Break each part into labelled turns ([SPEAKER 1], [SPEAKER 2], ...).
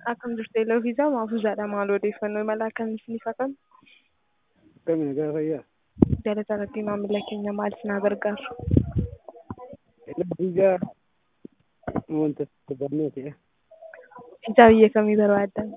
[SPEAKER 1] Akkam jirtu Eloo Fiizaa Maafuuzaadha. Maal odeeffannoo imala akkamii isiniif akkam?
[SPEAKER 2] Akkamiin gaafa fayyaa?
[SPEAKER 1] Galata irratti maamila keenya maal isin gargaaru?
[SPEAKER 2] Eloo Fiizaa wanta barnoo ta'e.
[SPEAKER 1] Fiizaa biyya kamii barbaaddan?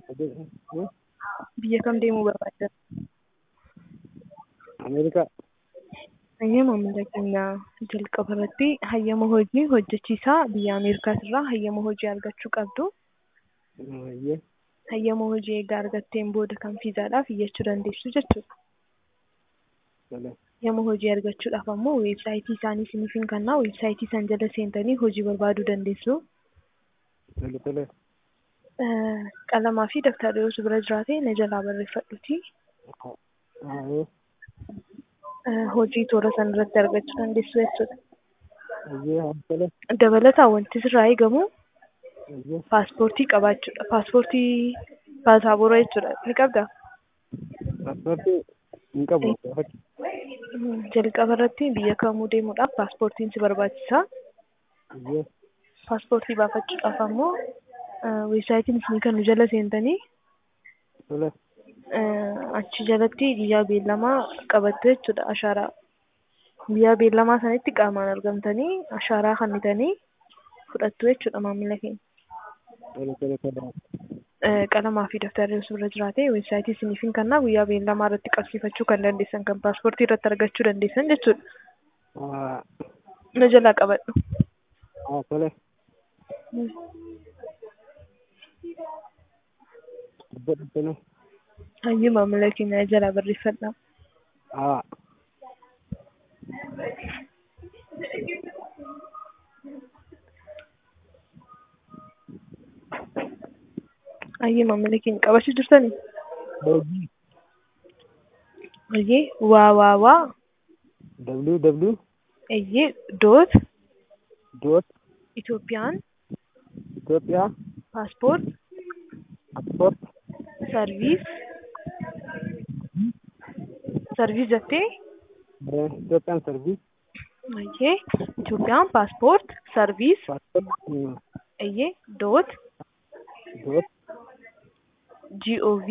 [SPEAKER 1] Biyya kam deemuu barbaaddan?
[SPEAKER 2] Ameerikaa.
[SPEAKER 1] Hayyama maamila keenya jalqaba irratti hayyama hojii hojjechiisaa biyya Ameerikaas irraa hayyama hojii argachuu qabdu.
[SPEAKER 2] Hayyee.
[SPEAKER 1] Hayyama hojii egaa argatteen booda kan fiizaadhaaf iyyachuu dandeessu jechuudha.
[SPEAKER 2] Tole.
[SPEAKER 1] Hayyama hojii argachuudhaaf ammoo weebsaayitii isaanii isiniif hin kennaa. Weebsaayitii san jala seentanii hojii barbaaduu dandeessu.
[SPEAKER 2] Tole tole.
[SPEAKER 1] Eh, Qalamaa fi dabtarri osoo bira jiraate na jalaa barreeffadhuuti.
[SPEAKER 2] Hayyee.
[SPEAKER 1] Eh, Hojii toora san irratti argachuu dandeessu jechuudha.
[SPEAKER 2] Hayyee haa tole.
[SPEAKER 1] Dabalataan wanti sirraa eegamu
[SPEAKER 2] Hayyee.
[SPEAKER 1] paaspoortii qabaachuudha. Paaspoortii paasaabora jechuudha. Ni qabdaa?
[SPEAKER 2] Paaspoortii hin qabu gaafachuu.
[SPEAKER 1] Mm, Jalqaba irratti biyya kamuu deemuudhaaf paaspoortiin si barbaachisa.
[SPEAKER 2] Hayyee.
[SPEAKER 1] Paaspoortii baafachuudhaaf ammoo eh, weebsaayitiin isinii kan nu jala seentanii
[SPEAKER 2] Tole.
[SPEAKER 1] eh, achi jalatti guyyaa beellamaa qabattu jechuudha ashaaraa. Guyyaa beellamaa sanitti qaamaan argamtanii ashaaraa kennitanii fudhattu jechuudha maamila keenya.
[SPEAKER 2] Tole tole tole.
[SPEAKER 1] Eh, qalamaa fi daftarri osoo irra jiraate weebsaayitii isiniif hin kennaa guyyaa beellamaa irratti qabsiifachuu kan dandeessan kan paaspoortii irratti argachuu dandeessan jechuudha.
[SPEAKER 2] Haa
[SPEAKER 1] Na jalaa qabadhu.
[SPEAKER 2] haa tole. Dubbadhu tole.
[SPEAKER 1] Hayyuu maamila keenya na jalaa barreeffadhaa.
[SPEAKER 2] Haa.
[SPEAKER 1] Hayyuu maamila keenya qabachuu jirtanii?
[SPEAKER 2] Hojii.
[SPEAKER 1] Hayyee waa waa waa
[SPEAKER 2] www
[SPEAKER 1] hayyee doot
[SPEAKER 2] dot
[SPEAKER 1] Itoophiyaan
[SPEAKER 2] Itoophiyaa
[SPEAKER 1] paaspoort
[SPEAKER 2] paaspoort
[SPEAKER 1] sarviis sarviis jettee
[SPEAKER 2] Itoophiyaan sarviis
[SPEAKER 1] hayyee Itoophiyaan paaspoort sarviis
[SPEAKER 2] paaspoort
[SPEAKER 1] hayyee doot
[SPEAKER 2] dot
[SPEAKER 1] gov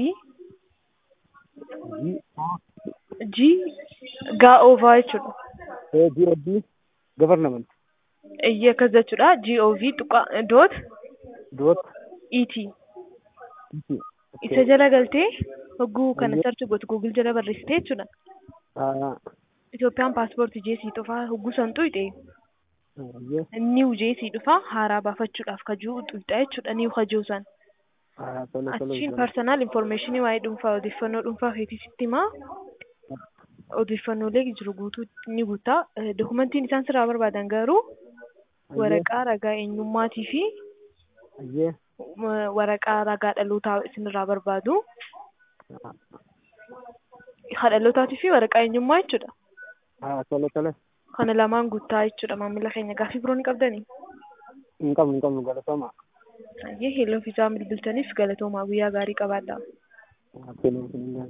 [SPEAKER 2] G
[SPEAKER 1] g gaa'oovaa jechuudha.
[SPEAKER 2] GOD government
[SPEAKER 1] Hayyee akkas jechuudha gov tuqa doot
[SPEAKER 2] dot
[SPEAKER 1] et
[SPEAKER 2] IT.
[SPEAKER 1] isa jala galtee hogguu kana sarchi gootu guugil jala barreessitee jechuudha.
[SPEAKER 2] Haa
[SPEAKER 1] Itoophiyaan paaspoortii jeesii dhufaa hogguu san xuyxe
[SPEAKER 2] hayyee
[SPEAKER 1] inni jeesii dhufaa haaraa baafachuudhaaf kajuu xuyxa jechuudha ni kajuu san.
[SPEAKER 2] haa tole tole.
[SPEAKER 1] Achiin personal information waa'ee dhuunfaa odeeffannoo dhuunfaa feetii sitti himaa. Odeeffannoolee jiru guutuu ni guutaa. Eh, Dokumentiin isaan sirraa barbaadan garuu waraqaa ragaa eenyummaatii fi
[SPEAKER 2] Hayyee
[SPEAKER 1] eh, waraqaa ragaa dhalootaa isinirraa barbaadu. Haa dhalootaatii fi waraqaa eenyummaa jechuudha.
[SPEAKER 2] haa tole tole.
[SPEAKER 1] Kana lamaan guutaa jechuudha maamila keenya gaaffii biroo ni qabdanii.
[SPEAKER 2] Hin qabnu hin qabnu galatoomaa.
[SPEAKER 1] Hayyee heloo fiizaa bilbiltaniif galatoomaa guyyaa gaarii qabaadhaa.
[SPEAKER 2] Haa tole.